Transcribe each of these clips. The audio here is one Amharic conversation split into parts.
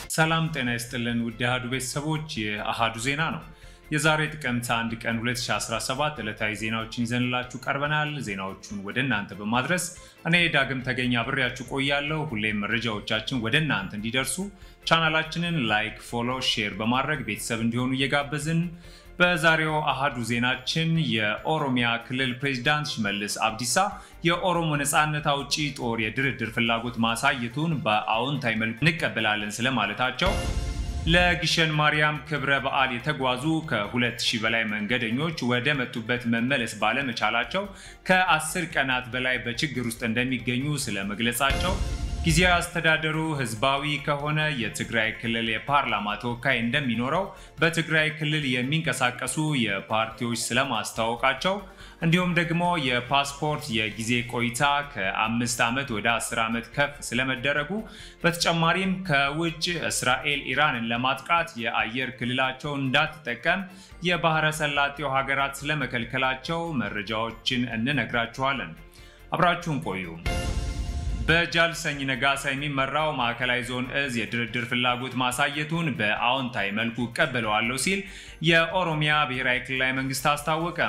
ሰላም ጤና ይስጥልን ውድ የአሃዱ ቤተሰቦች፣ የአሃዱ ዜና ነው። የዛሬ ጥቅምት 1 ቀን 2017 ዕለታዊ ዜናዎችን ይዘንላችሁ ቀርበናል። ዜናዎቹን ወደ እናንተ በማድረስ እኔ ዳግም ተገኝ አብሬያችሁ ቆያለሁ። ሁሌም መረጃዎቻችን ወደ እናንተ እንዲደርሱ ቻናላችንን ላይክ፣ ፎሎ፣ ሼር በማድረግ ቤተሰብ እንዲሆኑ እየጋበዝን በዛሬው አሃዱ ዜናችን የኦሮሚያ ክልል ፕሬዚዳንት ሽመልስ አብዲሳ የኦሮሞ ነፃነት አውጪ ጦር የድርድር ፍላጎት ማሳየቱን በአዎንታዊ መልኩ እንቀበላለን ስለማለታቸው፣ ለግሸን ማርያም ክብረ በዓል የተጓዙ ከ2000 በላይ መንገደኞች ወደ መጡበት መመለስ ባለመቻላቸው ከ10 ቀናት በላይ በችግር ውስጥ እንደሚገኙ ስለመግለጻቸው ጊዜያዊ አስተዳደሩ ህዝባዊ ከሆነ የትግራይ ክልል የፓርላማ ተወካይ እንደሚኖረው በትግራይ ክልል የሚንቀሳቀሱ የፓርቲዎች ስለማስታወቃቸው እንዲሁም ደግሞ የፓስፖርት የጊዜ ቆይታ ከአምስት ዓመት ወደ አስር ዓመት ከፍ ስለመደረጉ በተጨማሪም ከውጭ እስራኤል ኢራንን ለማጥቃት የአየር ክልላቸው እንዳትጠቀም የባህረ ሰላጤው ሀገራት ስለመከልከላቸው መረጃዎችን እንነግራችኋለን። አብራችሁን ቆዩ። በጃልሰኝ ነጋሳ የሚመራው ማዕከላዊ ዞን እዝ የድርድር ፍላጎት ማሳየቱን በአዎንታዊ መልኩ እቀበለዋለሁ ሲል የኦሮሚያ ብሔራዊ ክልላዊ መንግስት አስታወቀ።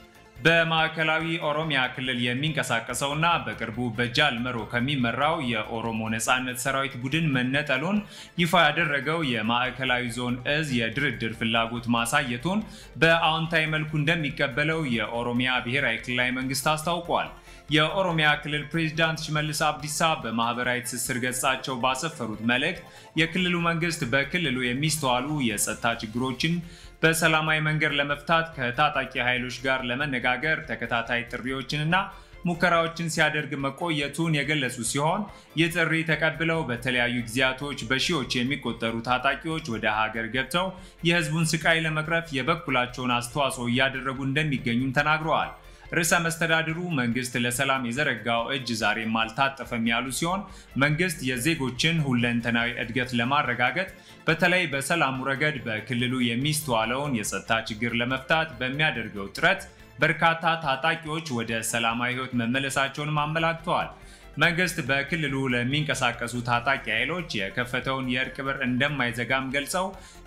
በማዕከላዊ ኦሮሚያ ክልል የሚንቀሳቀሰውና በቅርቡ በጃል መሮ ከሚመራው የኦሮሞ ነፃነት ሰራዊት ቡድን መነጠሉን ይፋ ያደረገው የማዕከላዊ ዞን እዝ የድርድር ፍላጎት ማሳየቱን በአዎንታዊ መልኩ እንደሚቀበለው የኦሮሚያ ብሔራዊ ክልላዊ መንግስት አስታውቋል። የኦሮሚያ ክልል ፕሬዚዳንት ሽመልስ አብዲሳ በማህበራዊ ትስስር ገጻቸው ባሰፈሩት መልእክት የክልሉ መንግስት በክልሉ የሚስተዋሉ የጸጥታ ችግሮችን በሰላማዊ መንገድ ለመፍታት ከታጣቂ ኃይሎች ጋር ለመነጋገር ተከታታይ ጥሪዎችንና ሙከራዎችን ሲያደርግ መቆየቱን የገለጹ ሲሆን ይህ ጥሪ ተቀብለው በተለያዩ ጊዜያቶች በሺዎች የሚቆጠሩ ታጣቂዎች ወደ ሀገር ገብተው የህዝቡን ስቃይ ለመቅረፍ የበኩላቸውን አስተዋጽኦ እያደረጉ እንደሚገኙም ተናግረዋል። ርዕሰ መስተዳድሩ መንግስት ለሰላም የዘረጋው እጅ ዛሬም አልታጠፈም ያሉ ሲሆን መንግስት የዜጎችን ሁለንተናዊ እድገት ለማረጋገጥ በተለይ በሰላሙ ረገድ በክልሉ የሚስተዋለውን የጸጥታ ችግር ለመፍታት በሚያደርገው ጥረት በርካታ ታጣቂዎች ወደ ሰላማዊ ህይወት መመለሳቸውንም አመላክተዋል። መንግስት በክልሉ ለሚንቀሳቀሱ ታጣቂ ኃይሎች የከፈተውን የእርቅ በር እንደማይዘጋም ገልጸው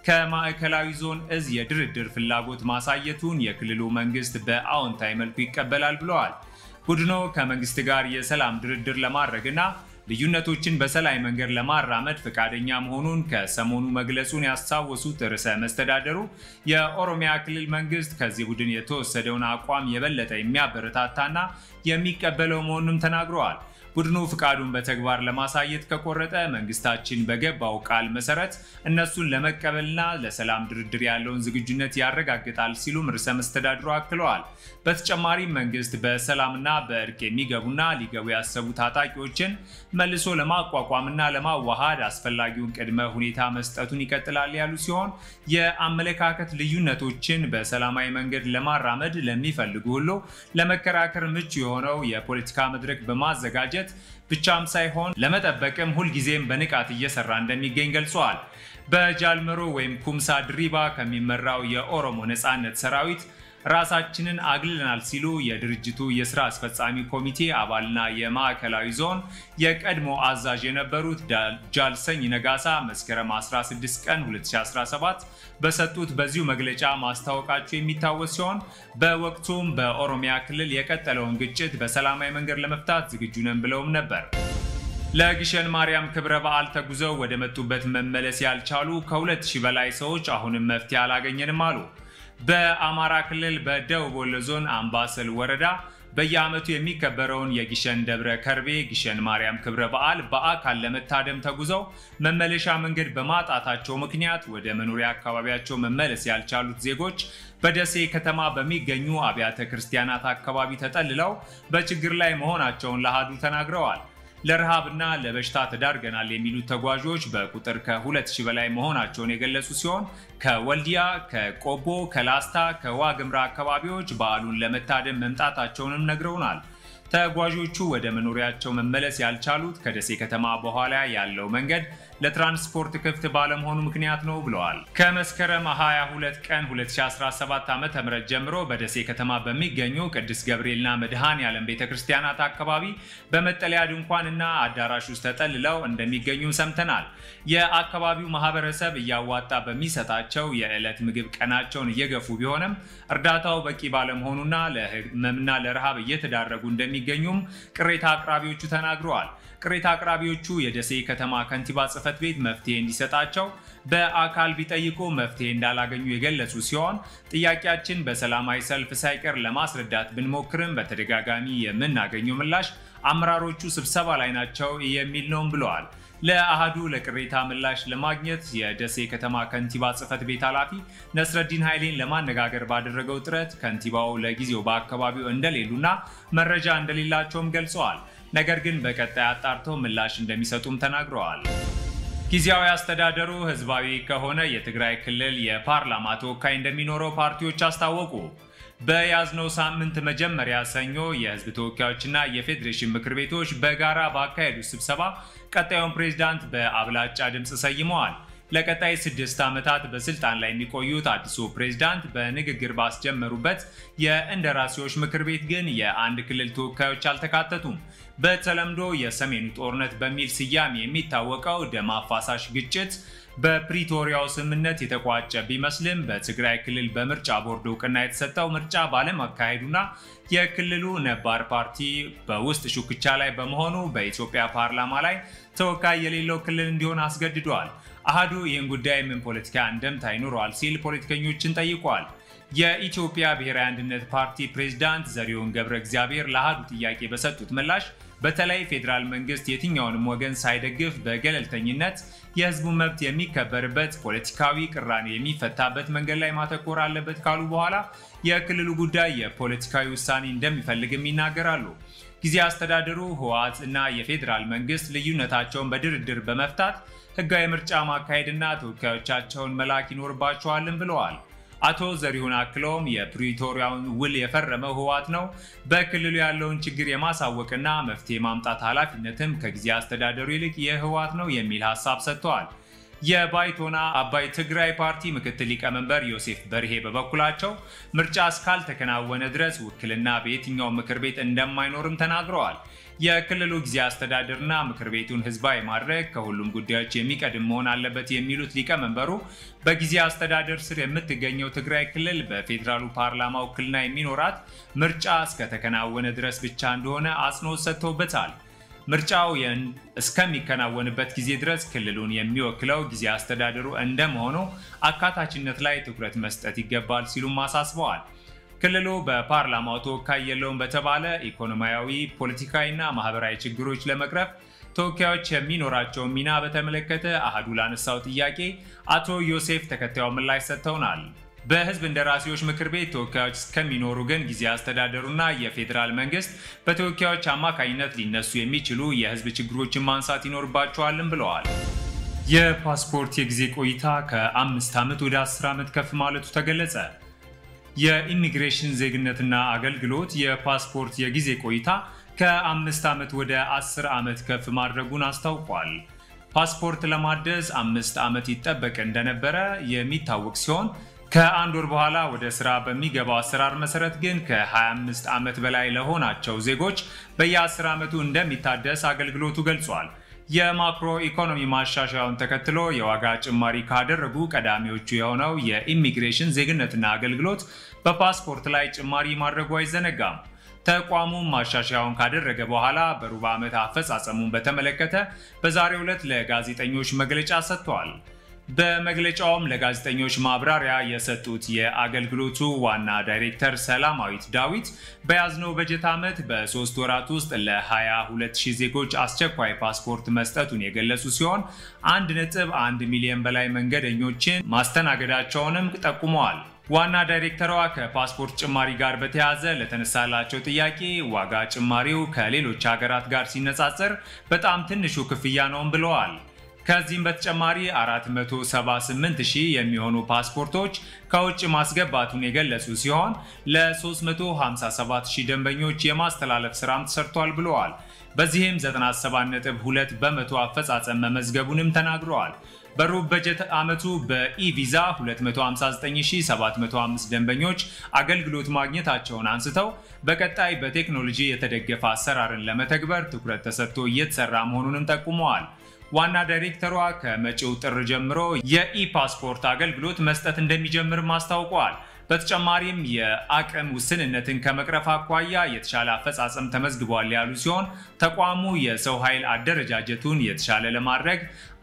ከማዕከላዊ ዞን እዝ የድርድር ፍላጎት ማሳየቱን የክልሉ መንግስት በአዎንታዊ መልኩ ይቀበላል ብለዋል። ቡድኑ ከመንግስት ጋር የሰላም ድርድር ለማድረግና ልዩነቶችን በሰላማዊ መንገድ ለማራመድ ፈቃደኛ መሆኑን ከሰሞኑ መግለጹን ያስታወሱት ርዕሰ መስተዳደሩ የኦሮሚያ ክልል መንግስት ከዚህ ቡድን የተወሰደውን አቋም የበለጠ የሚያበረታታና የሚቀበለው መሆኑንም ተናግረዋል። ቡድኑ ፍቃዱን በተግባር ለማሳየት ከቆረጠ መንግስታችን በገባው ቃል መሰረት እነሱን ለመቀበልና ለሰላም ድርድር ያለውን ዝግጁነት ያረጋግጣል ሲሉም ርዕሰ መስተዳድሩ አክለዋል። በተጨማሪም መንግስት በሰላምና በእርቅ የሚገቡና ሊገቡ ያሰቡ ታጣቂዎችን መልሶ ለማቋቋምና ለማዋሃድ አስፈላጊውን ቅድመ ሁኔታ መስጠቱን ይቀጥላል ያሉ ሲሆን የአመለካከት ልዩነቶችን በሰላማዊ መንገድ ለማራመድ ለሚፈልጉ ሁሉ ለመከራከር ምቹ የሆነው የፖለቲካ መድረክ በማዘጋጀት ብቻም ሳይሆን ለመጠበቅም ሁልጊዜም በንቃት እየሰራ እንደሚገኝ ገልጸዋል። በጃልመሮ ወይም ኩምሳ ድሪባ ከሚመራው የኦሮሞ ነፃነት ሰራዊት ራሳችንን አግልለናል ሲሉ የድርጅቱ የስራ አስፈጻሚ ኮሚቴ አባልና የማዕከላዊ ዞን የቀድሞ አዛዥ የነበሩት ጃልሰኝ ነጋሳ መስከረም 16 ቀን 2017 በሰጡት በዚሁ መግለጫ ማስታወቃቸው የሚታወስ ሲሆን በወቅቱም በኦሮሚያ ክልል የቀጠለውን ግጭት በሰላማዊ መንገድ ለመፍታት ዝግጁ ነን ብለውም ነበር። ለግሸን ማርያም ክብረ በዓል ተጉዘው ወደ መጡበት መመለስ ያልቻሉ ከ2000 በላይ ሰዎች አሁንም መፍትሄ አላገኘንም አሉ። በአማራ ክልል በደቡብ ወሎ ዞን አምባሰል ወረዳ በየዓመቱ የሚከበረውን የግሸን ደብረ ከርቤ ግሸን ማርያም ክብረ በዓል በአካል ለመታደም ተጉዘው መመለሻ መንገድ በማጣታቸው ምክንያት ወደ መኖሪያ አካባቢያቸው መመለስ ያልቻሉት ዜጎች በደሴ ከተማ በሚገኙ አብያተ ክርስቲያናት አካባቢ ተጠልለው በችግር ላይ መሆናቸውን ለአሃዱ ተናግረዋል። ለረሃብና ለበሽታ ተዳርገናል የሚሉት ተጓዦች በቁጥር ከ2000 በላይ መሆናቸውን የገለጹ ሲሆን ከወልዲያ፣ ከቆቦ፣ ከላስታ፣ ከዋግምራ አካባቢዎች በዓሉን ለመታደም መምጣታቸውንም ነግረውናል። ተጓዦቹ ወደ መኖሪያቸው መመለስ ያልቻሉት ከደሴ ከተማ በኋላ ያለው መንገድ ለትራንስፖርት ክፍት ባለመሆኑ ምክንያት ነው ብለዋል። ከመስከረም 22 ቀን 2017 ዓ.ም ጀምሮ በደሴ ከተማ በሚገኙ ቅዱስ ገብርኤልና መድኃኔ ዓለም ቤተ ክርስቲያናት አካባቢ በመጠለያ ድንኳንና አዳራሽ ውስጥ ተጠልለው እንደሚገኙም ሰምተናል። የአካባቢው ማህበረሰብ እያዋጣ በሚሰጣቸው የዕለት ምግብ ቀናቸውን እየገፉ ቢሆንም እርዳታው በቂ ባለመሆኑና ለህመምና ለረሃብ እየተዳረጉ እንደሚገኙም ቅሬታ አቅራቢዎቹ ተናግረዋል። ቅሬታ አቅራቢዎቹ የደሴ ከተማ ከንቲባ ጽሕፈት ቤት መፍትሄ እንዲሰጣቸው በአካል ቢጠይቁ መፍትሄ እንዳላገኙ የገለጹ ሲሆን ጥያቄያችን በሰላማዊ ሰልፍ ሳይቀር ለማስረዳት ብንሞክርም በተደጋጋሚ የምናገኘው ምላሽ አመራሮቹ ስብሰባ ላይ ናቸው የሚል ነውም ብለዋል። ለአሃዱ ለቅሬታ ምላሽ ለማግኘት የደሴ ከተማ ከንቲባ ጽሕፈት ቤት ኃላፊ ነስረዲን ኃይሌን ለማነጋገር ባደረገው ጥረት ከንቲባው ለጊዜው በአካባቢው እንደሌሉና መረጃ እንደሌላቸውም ገልጸዋል። ነገር ግን በቀጣይ አጣርተው ምላሽ እንደሚሰጡም ተናግረዋል። ጊዜያዊ አስተዳደሩ ህዝባዊ ከሆነ የትግራይ ክልል የፓርላማ ተወካይ እንደሚኖረው ፓርቲዎች አስታወቁ። በያዝነው ሳምንት መጀመሪያ ሰኞ የህዝብ ተወካዮችና የፌዴሬሽን ምክር ቤቶች በጋራ ባካሄዱት ስብሰባ ቀጣዩን ፕሬዝዳንት በአብላጫ ድምፅ ሰይመዋል። ለቀጣይ ስድስት ዓመታት በስልጣን ላይ የሚቆዩት አዲሱ ፕሬዝዳንት በንግግር ባስጀመሩበት የእንደራሴዎች ምክር ቤት ግን የአንድ ክልል ተወካዮች አልተካተቱም። በተለምዶ የሰሜኑ ጦርነት በሚል ስያሜ የሚታወቀው ደም አፋሳሽ ግጭት በፕሪቶሪያው ስምምነት የተቋጨ ቢመስልም በትግራይ ክልል በምርጫ ቦርድ እውቅና የተሰጠው ምርጫ ባለመካሄዱና የክልሉ ነባር ፓርቲ በውስጥ ሹክቻ ላይ በመሆኑ በኢትዮጵያ ፓርላማ ላይ ተወካይ የሌለው ክልል እንዲሆን አስገድዷል። አሃዱ ይህን ጉዳይ ምን ፖለቲካ እንደምታ ይኖረዋል ሲል ፖለቲከኞችን ጠይቋል። የኢትዮጵያ ብሔራዊ አንድነት ፓርቲ ፕሬዝዳንት ዘሪሁን ገብረ እግዚአብሔር ለአሃዱ ጥያቄ በሰጡት ምላሽ በተለይ ፌዴራል መንግስት የትኛውንም ወገን ሳይደግፍ በገለልተኝነት የህዝቡ መብት የሚከበርበት ፖለቲካዊ ቅራኔ የሚፈታበት መንገድ ላይ ማተኮር አለበት ካሉ በኋላ የክልሉ ጉዳይ የፖለቲካዊ ውሳኔ እንደሚፈልግም ይናገራሉ። ጊዜ አስተዳደሩ ህወሓት እና የፌዴራል መንግስት ልዩነታቸውን በድርድር በመፍታት ህጋዊ ምርጫ ማካሄድና ተወካዮቻቸውን መላክ ይኖርባቸዋልን ብለዋል። አቶ ዘሪሁን አክለውም የፕሪቶሪያውን ውል የፈረመው ህወሓት ነው። በክልሉ ያለውን ችግር የማሳወቅና መፍትሄ ማምጣት ኃላፊነትም ከጊዜ አስተዳደሩ ይልቅ የህወሓት ነው የሚል ሀሳብ ሰጥተዋል። የባይቶና አባይ ትግራይ ፓርቲ ምክትል ሊቀመንበር ዮሴፍ በርሄ በበኩላቸው ምርጫ እስካልተከናወነ ድረስ ውክልና በየትኛው ምክር ቤት እንደማይኖርም ተናግረዋል። የክልሉ ጊዜ አስተዳደርና ምክር ቤቱን ህዝባዊ ማድረግ ከሁሉም ጉዳዮች የሚቀድም መሆን አለበት የሚሉት ሊቀመንበሩ በጊዜ አስተዳደር ስር የምትገኘው ትግራይ ክልል በፌዴራሉ ፓርላማ ውክልና የሚኖራት ምርጫ እስከተከናወነ ድረስ ብቻ እንደሆነ አጽንኦት ሰጥተውበታል። ምርጫው እስከሚከናወንበት ጊዜ ድረስ ክልሉን የሚወክለው ጊዜ አስተዳደሩ እንደመሆኑ አካታችነት ላይ ትኩረት መስጠት ይገባል ሲሉም አሳስበዋል። ክልሉ በፓርላማው ተወካይ የለውም በተባለ ኢኮኖሚያዊ፣ ፖለቲካዊና ማህበራዊ ችግሮች ለመቅረፍ ተወካዮች የሚኖራቸውን ሚና በተመለከተ አሃዱ ላነሳው ጥያቄ አቶ ዮሴፍ ተከታዩ ምላሽ ሰጥተውናል። በህዝብ እንደራሴዎች ምክር ቤት ተወካዮች እስከሚኖሩ ግን ጊዜ አስተዳደሩና የፌዴራል መንግስት በተወካዮች አማካኝነት ሊነሱ የሚችሉ የህዝብ ችግሮችን ማንሳት ይኖርባቸዋልም ብለዋል። የፓስፖርት የጊዜ ቆይታ ከአምስት ዓመት ወደ አስር ዓመት ከፍ ማለቱ ተገለጸ። የኢሚግሬሽን ዜግነትና አገልግሎት የፓስፖርት የጊዜ ቆይታ ከአምስት ዓመት ወደ አስር ዓመት ከፍ ማድረጉን አስታውቋል። ፓስፖርት ለማደስ አምስት ዓመት ይጠበቅ እንደነበረ የሚታወቅ ሲሆን ከአንድ ወር በኋላ ወደ ስራ በሚገባው አሰራር መሰረት ግን ከ25 ዓመት በላይ ለሆናቸው ዜጎች በየ10 ዓመቱ እንደሚታደስ አገልግሎቱ ገልጿል። የማክሮ ኢኮኖሚ ማሻሻያውን ተከትሎ የዋጋ ጭማሪ ካደረጉ ቀዳሚዎቹ የሆነው የኢሚግሬሽን ዜግነትና አገልግሎት በፓስፖርት ላይ ጭማሪ ማድረጉ አይዘነጋም። ተቋሙም ማሻሻያውን ካደረገ በኋላ በሩብ ዓመት አፈጻጸሙን በተመለከተ በዛሬው ዕለት ለጋዜጠኞች መግለጫ ሰጥቷል። በመግለጫውም ለጋዜጠኞች ማብራሪያ የሰጡት የአገልግሎቱ ዋና ዳይሬክተር ሰላማዊት ዳዊት በያዝነው በጀት ዓመት በሶስት ወራት ውስጥ ለ22000 ዜጎች አስቸኳይ ፓስፖርት መስጠቱን የገለጹ ሲሆን 1.1 ሚሊዮን በላይ መንገደኞችን ማስተናገዳቸውንም ጠቁመዋል። ዋና ዳይሬክተሯ ከፓስፖርት ጭማሪ ጋር በተያያዘ ለተነሳላቸው ጥያቄ ዋጋ ጭማሪው ከሌሎች ሀገራት ጋር ሲነጻጸር በጣም ትንሹ ክፍያ ነውም ብለዋል። ከዚህም በተጨማሪ 478 ሺህ የሚሆኑ ፓስፖርቶች ከውጭ ማስገባቱን የገለጹ ሲሆን ለ357 ሺህ ደንበኞች የማስተላለፍ ስራም ተሰርቷል ብለዋል። በዚህም 97.2 በመቶ አፈጻጸም መመዝገቡንም ተናግረዋል። በሩብ በጀት ዓመቱ በኢቪዛ 259705 ደንበኞች አገልግሎት ማግኘታቸውን አንስተው በቀጣይ በቴክኖሎጂ የተደገፈ አሰራርን ለመተግበር ትኩረት ተሰጥቶ እየተሰራ መሆኑንም ጠቁመዋል። ዋና ዳይሬክተሯ ከመጪው ጥር ጀምሮ የኢፓስፖርት አገልግሎት መስጠት እንደሚጀምርም አስታውቀዋል። በተጨማሪም የአቅም ውስንነትን ከመቅረፍ አኳያ የተሻለ አፈጻጸም ተመዝግቧል ያሉ ሲሆን ተቋሙ የሰው ኃይል አደረጃጀቱን የተሻለ ለማድረግ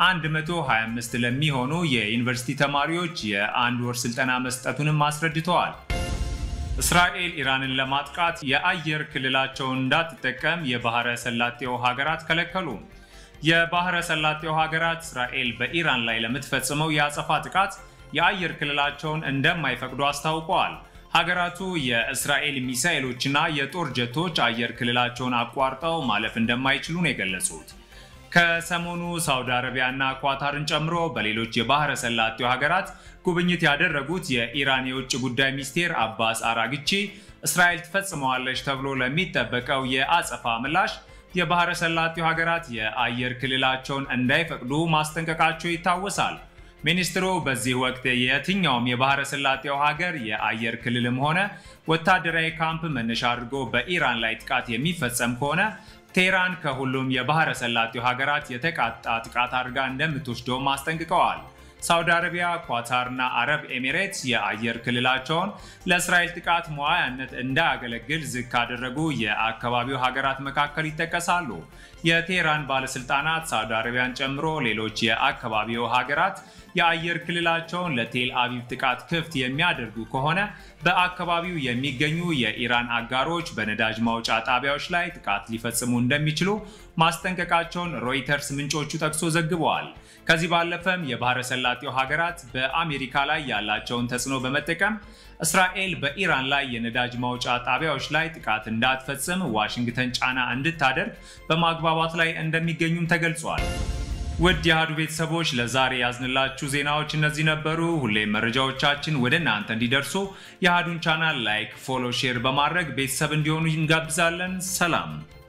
125 ለሚሆኑ የዩኒቨርሲቲ ተማሪዎች የአንድ ወር ስልጠና መስጠቱንም አስረድተዋል። እስራኤል ኢራንን ለማጥቃት የአየር ክልላቸውን እንዳትጠቀም የባህረ ሰላጤው ሀገራት ከለከሉ። የባህረ ሰላጤው ሀገራት እስራኤል በኢራን ላይ ለምትፈጽመው የአጸፋ ጥቃት የአየር ክልላቸውን እንደማይፈቅዱ አስታውቀዋል። ሀገራቱ የእስራኤል ሚሳኤሎችና የጦር ጀቶች አየር ክልላቸውን አቋርጠው ማለፍ እንደማይችሉ ነው የገለጹት። ከሰሞኑ ሳውዲ አረቢያና ኳታርን ጨምሮ በሌሎች የባህረ ሰላጤው ሀገራት ጉብኝት ያደረጉት የኢራን የውጭ ጉዳይ ሚኒስቴር አባስ አራግቺ እስራኤል ትፈጽመዋለች ተብሎ ለሚጠበቀው የአጸፋ ምላሽ የባህረ ሰላጤው ሀገራት የአየር ክልላቸውን እንዳይፈቅዱ ማስጠንቀቃቸው ይታወሳል። ሚኒስትሩ በዚህ ወቅት የትኛውም የባህረ ሰላጤው ሀገር የአየር ክልልም ሆነ ወታደራዊ ካምፕ መነሻ አድርጎ በኢራን ላይ ጥቃት የሚፈጸም ከሆነ ቴህራን ከሁሉም የባህረ ሰላጤው ሀገራት የተቃጣ ጥቃት አድርጋ እንደምትወስደውም አስጠንቅቀዋል። ሳውዲ አረቢያ፣ ኳታርና አረብ ኤሚሬትስ የአየር ክልላቸውን ለእስራኤል ጥቃት መዋያነት እንዳያገለግል ዝግ ካደረጉ የአካባቢው ሀገራት መካከል ይጠቀሳሉ። የቴህራን ባለስልጣናት ሳውዲ አረቢያን ጨምሮ ሌሎች የአካባቢው ሀገራት የአየር ክልላቸውን ለቴል አቪቭ ጥቃት ክፍት የሚያደርጉ ከሆነ በአካባቢው የሚገኙ የኢራን አጋሮች በነዳጅ ማውጫ ጣቢያዎች ላይ ጥቃት ሊፈጽሙ እንደሚችሉ ማስጠንቀቃቸውን ሮይተርስ ምንጮቹ ጠቅሶ ዘግበዋል። ከዚህ ባለፈም የባህረ ሰላጤው ሀገራት በአሜሪካ ላይ ያላቸውን ተጽዕኖ በመጠቀም እስራኤል በኢራን ላይ የነዳጅ ማውጫ ጣቢያዎች ላይ ጥቃት እንዳትፈጽም ዋሽንግተን ጫና እንድታደርግ በማግባባት ላይ እንደሚገኙም ተገልጿል። ውድ የአሃዱ ቤተሰቦች ለዛሬ ያዝንላችሁ ዜናዎች እነዚህ ነበሩ። ሁሌም መረጃዎቻችን ወደ እናንተ እንዲደርሱ የአሃዱን ቻናል ላይክ፣ ፎሎ፣ ሼር በማድረግ ቤተሰብ እንዲሆኑ እንጋብዛለን። ሰላም